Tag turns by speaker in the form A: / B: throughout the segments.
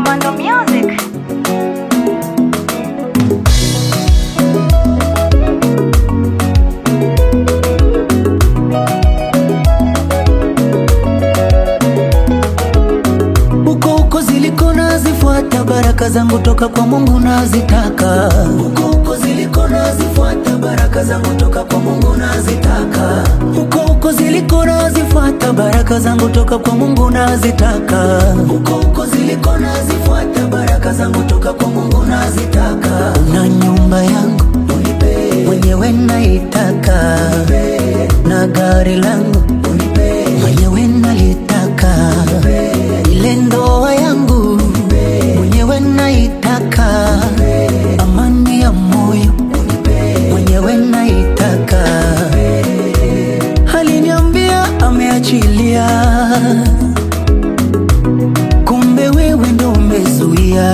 A: Nyundo Music.
B: Huko huko ziliko nazifuata baraka zangu toka kwa Mungu nazitaka. Huko huko ziliko nazifuata baraka zangu toka kwa Mungu nazitaka. Huko huko ziliko nazifuata baraka zangu toka kwa Mungu nazitaka. Huko huko ziliko nazifuata baraka zangu toka kwa Mungu nazitaka. Na nyumba yangu unipe mwenyewe naitaka, na gari langu unipe mwenyewe nalitaka, ile ndoa yangu mwenyewe naitaka, amani ya moyo mwenyewe naitaka. Aliniambia ameachilia, kumbe wewe ndo umezuia.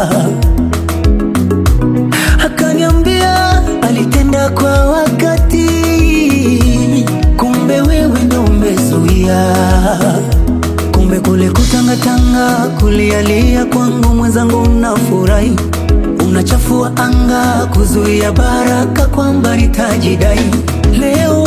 B: Akaniambia alitenda kwa wakati, kumbe wewe ndo umezuia. Kumbe kule kutangatanga kulialia kwangu mwenzangu unafurahi, unachafua anga kuzuia baraka kwamba nitajidai. Leo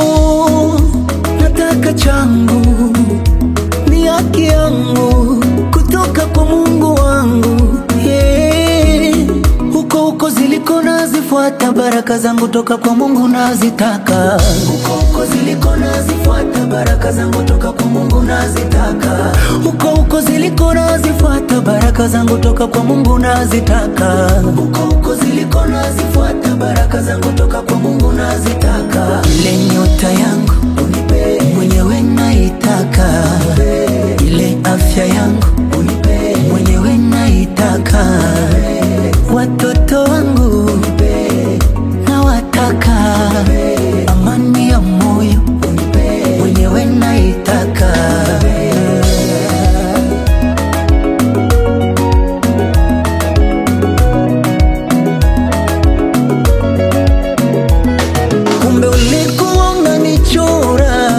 B: nataka changu ni haki yangu kutoka kwa Mungu wangu yeah. Huko huko ziliko nazifuata baraka zangu toka kwa Mungu nazitaka. Huko huko ziliko nazifuata baraka zangu toka kwa Mungu nazitaka. Huko huko ziliko nazifuata baraka zangu toka kwa Mungu nazitaka. Huko huko ziliko nazifuata baraka zangu toka kwa Mungu nazitaka. Ile nyota yangu unipe mwenyewe naitaka, ile afya yangu unipe mwenyewe naitaka, watoto wangu nawataka, amani ya moyo mwenyewe naitaka. Kumbe ulikuwa unanichora,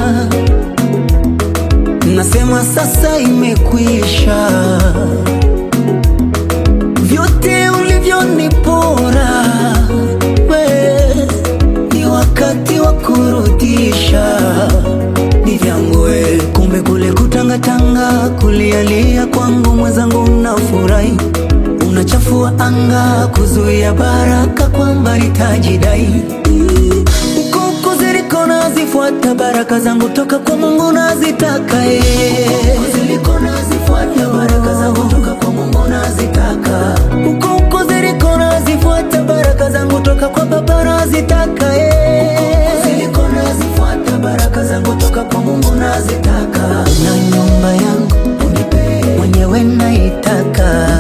B: nasema sasa imekwisha. Vyote ulivyonipora we, ni wakati wa kurudisha, ni vyangu we. Kumbe kule kutangatanga kulialia kwangu mwenzangu unafurahi unachafua anga kuzuia baraka kwamba nitajidai huko huko ziliko nazifuata baraka zangu toka kwa Mungu nazitaka eh. Huko ziliko nazifuata baraka zangu toka kwa Mungu nazitaka huko huko ziliko nazifuata baraka zangu toka kwa Baba nazitaka eh. Huko ziliko nazifuata baraka zangu toka kwa Mungu nazitaka na nyumba yangu unipe mwenyewe naitaka